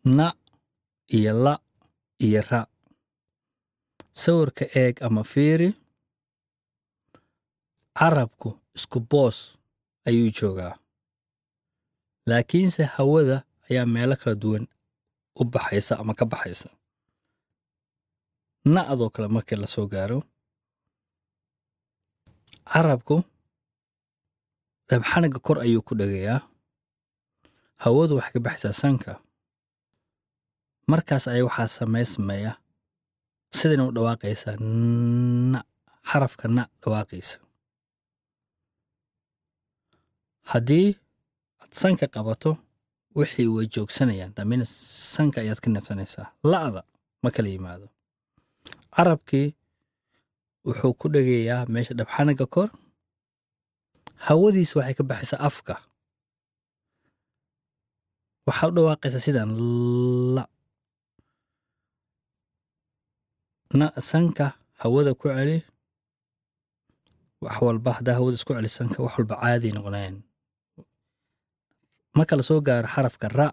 na iyo la iyo ra sawirka eeg ama fiiri carabku isku boos ayuu joogaa laakiinse hawada ayaa meelo kala duwan u baxaysa ama ka baxaysa na'doo kale markii la soo gaaro carabku dhabxanaga kor ayuu ku dhegayaa hawadu waxay ka baxaysaa sanka markaas ayaa waxaa samaysmaya sidayna u dhawaaqaysaa na xarafka na dhawaaqaysa haddii aad sanka qabato wixii way joogsanayaan dambina sanka ayaad ka nafsanaysaa la'da ma kala yimaado carabkii wuxuu ku dhegayaa meesha dhabxanaga kor hawadiisa waxay ka baxaysaa afka waxaa u dhawaaqaysaa sidaan la na sanka hawada ku celi wax walba haddaa hawada isku celi sanka wax walba caadiy noqonayaan marka la soo gaaro xarafka ra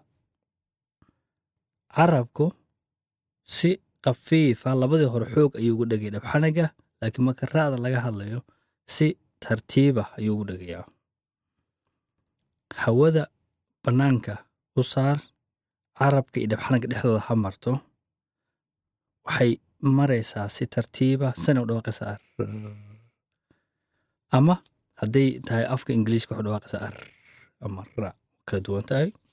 carabku si khafiifa labadii hore xoog ayuu ugu dhegay dhabxanaga laakiin marka ra'da laga hadlayo si tartiiba ayuu ugu dhegayaa hawada bannaanka u saar carabka iyo dhabxanaga dhexdooda ha marto waxay maraysaa si tartiiba sana u dhawaaqaysaa ama hadday tahay afka ingiliiska waxu dhawaaqaysaa ar ama ra kala duwan tahay